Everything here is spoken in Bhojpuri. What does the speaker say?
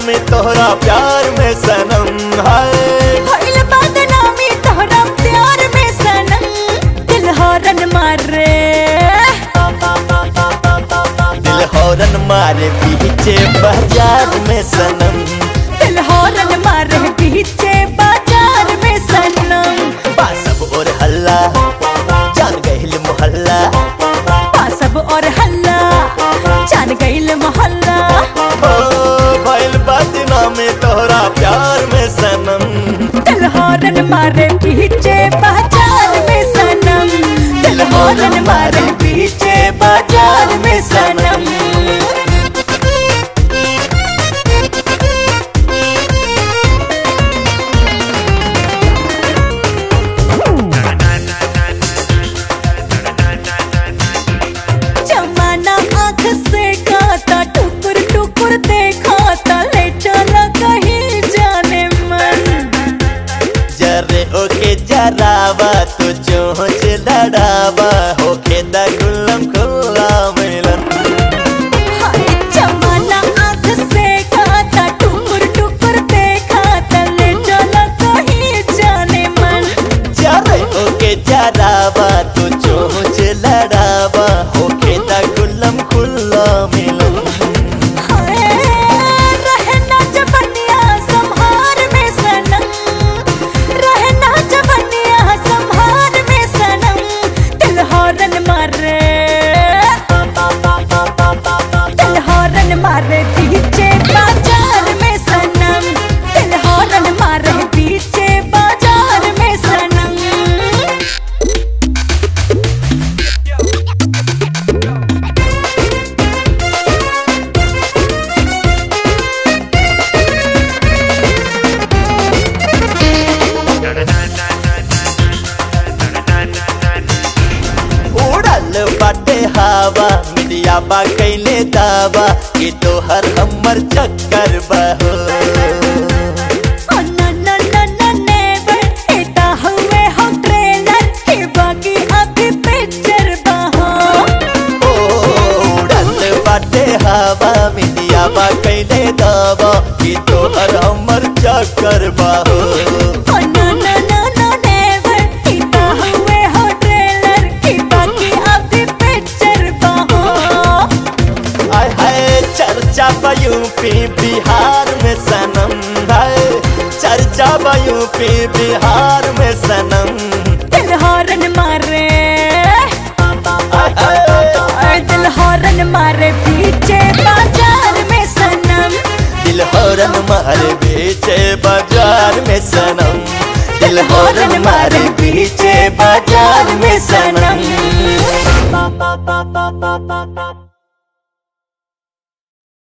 बदनामी तोहरा प्यार में सनम है भइल बदनामी तोहरा प्यार में सनम दिल हॉर्न मारे दिल हौरन मारे पीछे बाजार में सनम दिल हॉर्न मारे पीछे बाजार में सनम बासब और हल्ला जान गहिल मोहल्ला पासब और हल्ला जान गईल मोहल्ला ओ भइल बदनामी तोहरा प्यार में सनम दिल हॉर्न मारे पीछे बाजार में सनम दिल हॉर्न मारे पीछे बाजार में सनम जमाना आँख से खाता टुकुर टुकुर देखाता ले चला कहीं जाने मन जरे ओके जरावा तो चोंच लड़ावा होके दा गुल्लम खुल्ला मिलन हाय जमाना आँख से खाता टुकुर टुकुर देखाता ले चला कहीं जाने मन जरे ओके जरावा तो चोंच लड़ावा होके दा गुल्लम खुल्ला मिलन हाय रहना जबनिया संहार में सनम रहना जबनिया संहार में सनम दिल हॉर्न मारे दिल हॉर्न मारे पीछे बाजार में सनम दिल हॉर्न मारे पीछे बाजार में सनम उड़ल बाटे हवा मीडिया बा कैले दावा कि तोहर हमर चक्कर बहो Oh no no no no never इता हुए हो ट्रेलर के बाकी अभी पिक्चर बहो उड़ल बाटे हवा मीडिया बा कैले दावा कि तोहर हमर चक्कर बहो Oh no no no no never इता हुए हो ट्रेलर के बाकी अभी पिक्चर बहो आय हाय चर्चा बा यूपी बिहार में सनम है चर्चा बा यूपी बिहार में सनम दिल हॉर्न मारे आय हाय और दिल हॉर्न मारे पीछे बाजार में सनम दिल हौरन मारे बीचे बाजार में सनम दिल हौरन मारे बीचे बाजार में सनम